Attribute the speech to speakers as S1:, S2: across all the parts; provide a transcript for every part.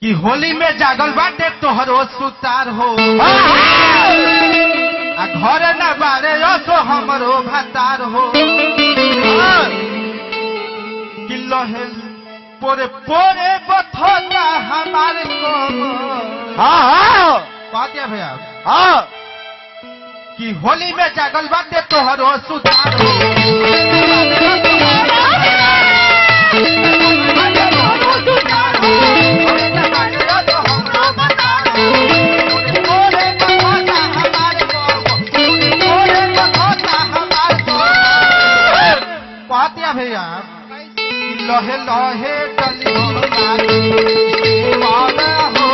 S1: कि होली में जागल बाटे तोहरो सुतार हो आ घर न बारे सो हमरो भतार हो कि लहे पोरे पोरे बथोता हमारे को
S2: हाँ हाँ
S1: पातिया भैया
S2: हाँ
S1: कि होली में जागल बाटे तोहरो सुतार हो पातिया भैया लहे लहे डली हो नारी, दीवाना हो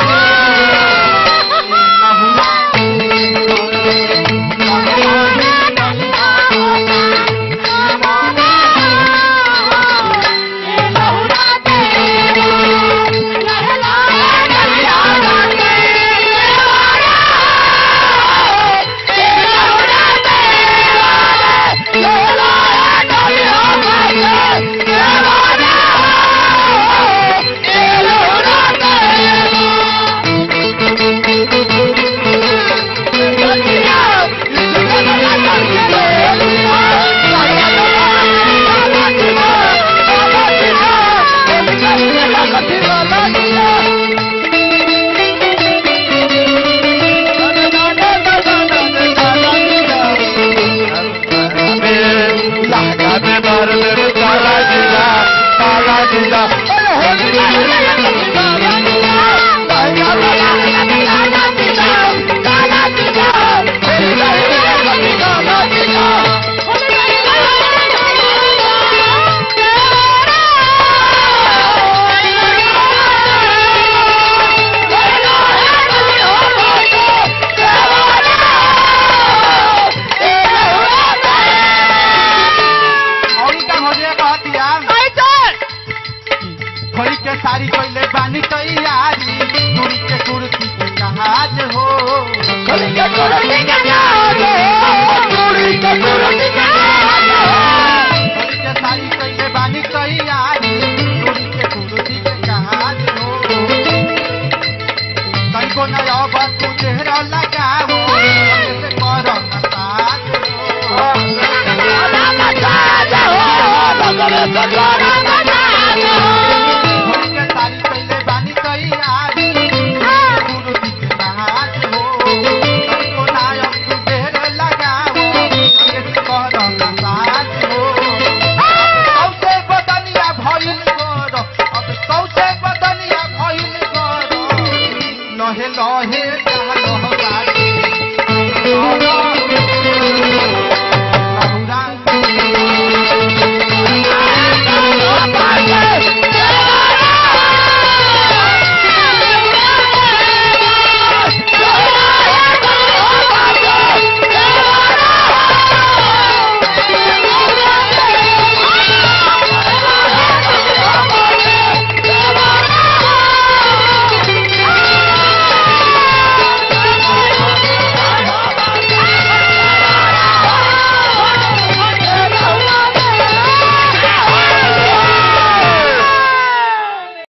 S1: लहुआ और का हो जाए कहतिया खोली के साड़ी कोइले बानी तैयारी दूरी के कुर्सी के जहाज हो खोली के साड़ी कोइले बानी तैयारी दूरी के कुर्सी के जहाज हो तनिको न अब तू चेहरा लगाओ से करो मसाज हो